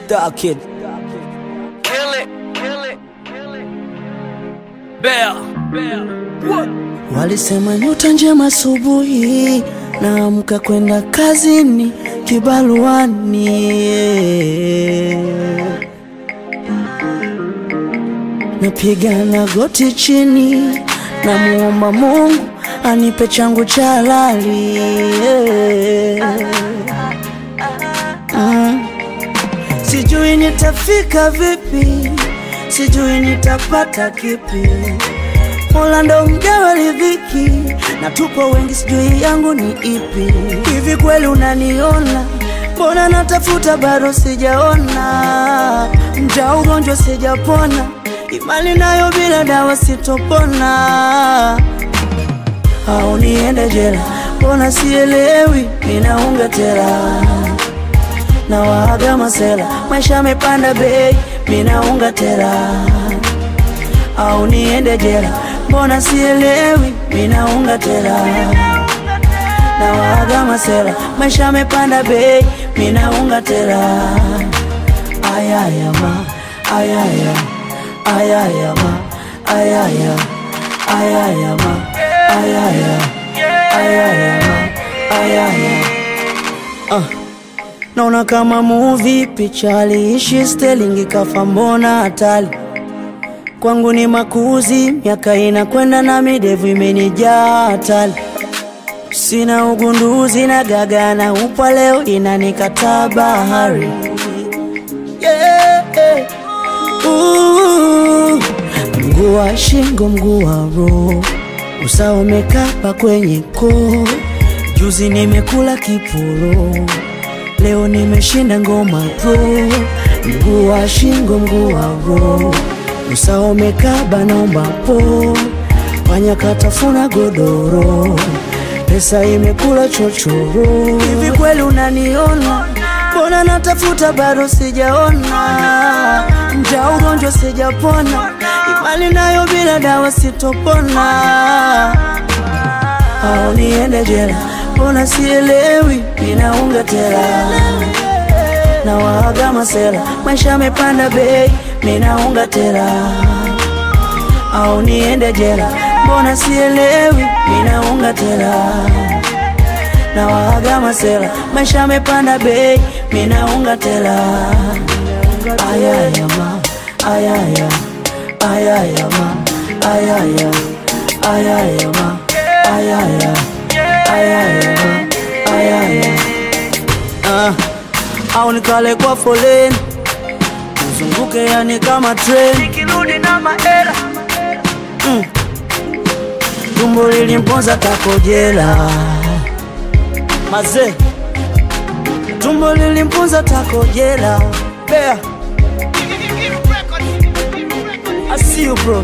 Star Kid. Kill it, kill it, kill it. Bear. Bear. What? Walisema nyota njema asubuhi, naamka kwenda kazini kibaruani, napiga na goti chini, namuomba Mungu anipe changu cha halali mm. Sijui nitafika vipi, sijui nitapata kipi Mola ndo mgawa riziki na tupo wengi, sijui yangu ni ipi. Hivi kweli unaniona? Mbona natafuta bado sijaona, mja ugonjwa sijapona, imani nayo bila dawa sitopona, au niende jela? Mbona sielewi, ninaunga tela na waaga masela, maisha yamepanda bei, minaunga tela au niende jela? Mbona sielewi, minaunga tela na waaga masela, maisha yamepanda bei, minaunga tela ayaya ma ayaya ayaya ma ayaya ayaya ma ayaya ayaya ma ayaya ah. Naona kama movie picha aliishi Sterling kafa, mbona hatari kwangu ni makuzi, miaka inakwenda na midevu imenijaa hatari, sina ugunduzi na gaga na upwa, leo inanikataa bahari yeah. Ooh. Mguu wa shingo, mguu wa roho, usawa umekapa kwenye koo. Juzi nimekula kiporo, leo nimeshinda ngoma pro. Mguu wa shingo, mguu wa roho usawa umekaba, naomba po panya katafuna godoro, pesa imekula chochoro. Hivi kweli unaniona? Mbona natafuta bado sijaona, mja ugonjwa sijapona, imani nayo bila dawa sitopona, au niende jela? Mbona sielewi, ninaunga tela na waaga masela, maisha yamepanda bei, minaunga tela au niende jela? Mbona sielewi, minaunga tela na waaga masela, maisha yamepanda bei, minaunga tela ayaya ma ayaya ayaya ma ayaya ayaya ma ayaya ayaya ma ayaya ah au nikale kwa foleni uzunguke, yani kama treni Nikirudi na maera. mm. Tumbo lilimponza takojela maze, tumbo lilimponza takojela Bear, I see you bro.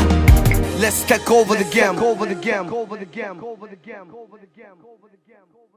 Let's take over the game. Over the game. Over the game. Over the game. Over the game. Over the game.